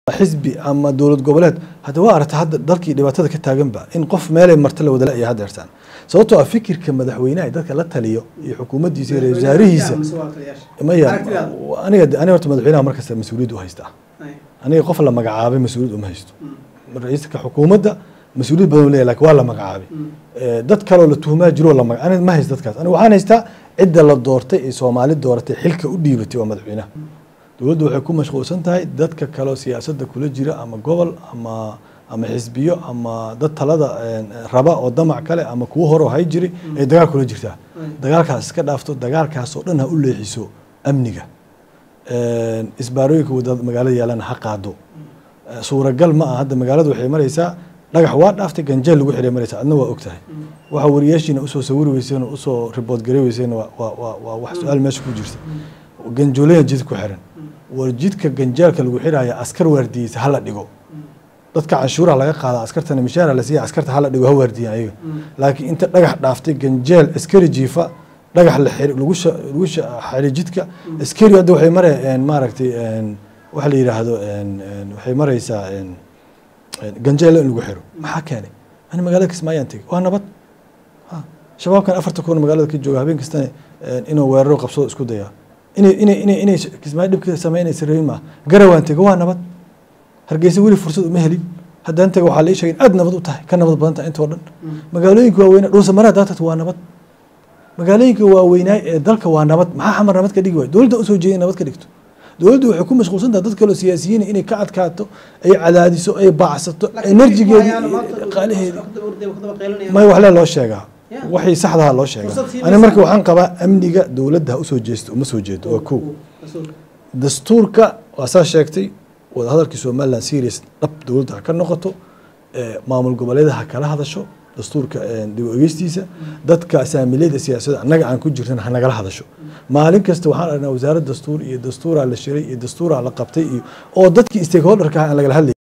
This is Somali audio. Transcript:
xisbi ama dowlad goboleed hadda waa aragta hadda dalkii dhibaatada ka taaganba in qof meelay marta la wadala iyo hadeertaan sababtoo ah fikirka madaxweynaha dadka la taliyo iyo xukuumaddiisa iyo ra-isul wasaarihiisa maya aniga aniga horta madaxweynaha markasta mas-uuliyad u haystaa aniga qof la magacaabay mas-uuliyad uma haysto ra-iiska xukuumadda mas-uuliyad badan leeyahy lakin waa la magacaabay dad kaloo la tuhumaa jiro la maga aniga ma haysto dadkaas aniga waxaan haystaa cidda la doortay ee soomaali dooratay xilka u dhiibatay waa madaxweynaha dowladdu waxay ku mashquulsan tahay dadka kaleo siyaasadda kula jira ama gobol ama ama xisbiyo ama dad talada raba oo damac kale ama kuwo hore oo hay jiray ay dagaal kula jirtaa dagaalkaas iska dhaafto dagaalkaasoo dhan ha u leexiso amniga isbaarooyinka wadada magaalada yaalana ha qaado suuragal ma ah hadda magaalada waxay maraysaa dhagax waa dhaaftay ganjeel lagu xiray maraysaa adna waa og tahay waxa wariyaashiina usoo sawiri weyseen oo usoo ribood gari weyseen waa wax su-aal meesha ku jirta ganjoolaya jid ku xiran war jidka ganjeelka lagu xiraya askar waardiyeysa hala dhigo dadka canshuuraha laga qaada askartana mishaara la siiya askarta hala dhigo ha waardiyan ayaga laakiin inta dhagax dhaaftay ganjeel askari jiifa dhagax la xiri lagu lagu xiri jidka askari hadda waxay marayaan maaragtay waxa la yidhaahdo waxay maraysaa ganjeel in lagu xiro maxaa keenay ani magaalada kismaayaan tegey waa nabad shabaabkan afarta kun magaalada ka jooga habeen kastana inuu weeraro qabsado isku dayaa inay inay inay inay kismaayo dhibka sameynaysa rabin maaha garawaan tego waa nabad hargeysa weli fursad uma helin haddaan tego waxaa la ii sheegay aad nabad u tahay ka nabad badan tahay intoo dhan magaalooyinka waaweynaa dhuusa maraa daatad waa nabad magaalooyinka waaweynaay ee dalka waa nabad maxaa xamar nabad ka dhigi waay dowladda usoo jeeday nabad ka dhigto dowladdu waxay ku mashquulsan tahay dad kaloo siyaasiyiin inay ka adkaato ay cadaadiso ay baacsato enerjigeedii qaalaheedii may waxle loo sheegaa waxay saxdaha loo sheegaa ani marka waxaan qabaa amniga dowladda ha usoo jeesto uma soo jeedo waa kow dastuurka waa saa sheegtay wadahadalkii somaliland serious dhab dowladda ha ka noqoto maamul goboleeda ha kala hadasho dastuurka dib ogeystiisa dadka saamileyda siyaasadda annaga aan ku jirnan ha nagala hadasho maalin kasta waxaan aragnaa wasaaradda dastuur iyo dastuuraa la shiray iyo dastuuraa la qabtay iyo oo dadkii stakeholderka aan lagala hadlay